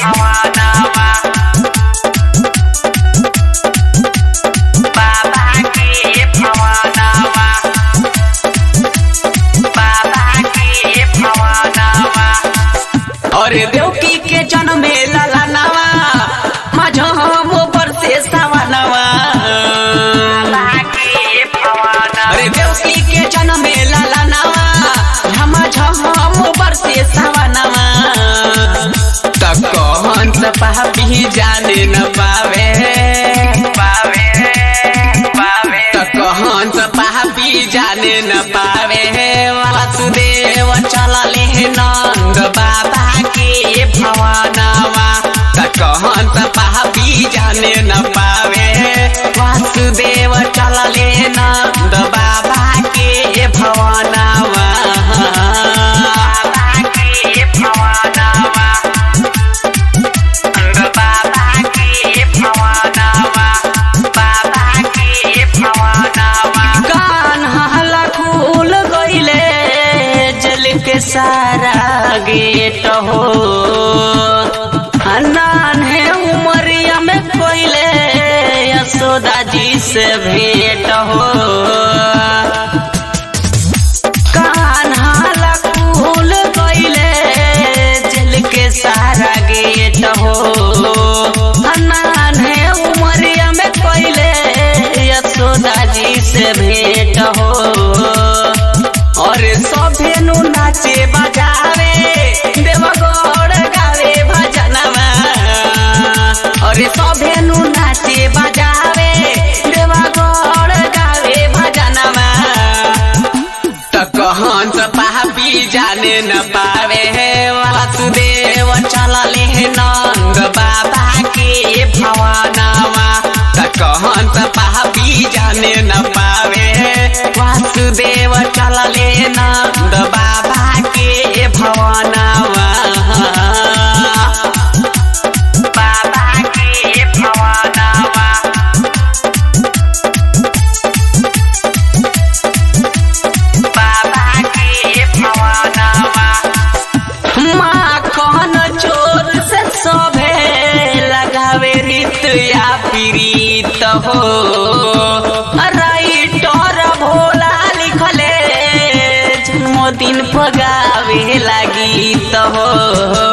भवनवा बाबा के भवनवा बाबा के भवनवा अरे देवकी के जन्मे ललनवा माझो हम ऊपर से सवनवा अरे देवकी के जन्मे ललनवा हम हम ऊपर से सवनवा तक कहन से पापी जाने न पावे पावे पावे तक कहन से पापी जाने न पावे वासुदेव चलले नंद बाबा के भवनवा तक कहन से पापी जाने न पावे वासुदेव चलले नंद बाबा के भवनवा बाबा के भवनवा बाबा के भवनवा बाबा के भवनवा कान हला खुल गइले जल के सारा गेट हो अनान है उमरिया में कोइले यशोदा जी से भेंट हो कान हाला खुल गइले जल के सारा गेट हो अनान है उमरिया में कोइले यशोदा जी से भेंट हो और सभे नु नाचे बजावे देवगौड़ गावे भजनवा और सभे नु नाचे बजावे देवगौड़ गावे भजनवा त कहन त पापी जाने न पावे वासुदेव चलले नंद बाबा के भवनवा त कहन त पापी जाने न पावे वासुदेव चलले नंद बाबा के भवनवा बाबा के भवनवा बाबा के भवनवा माँ कहन चोर से सभे लगावे रीत या पीड़ित हो राइटर भोला लिखले जन्मदिन पगावे लगी तो हो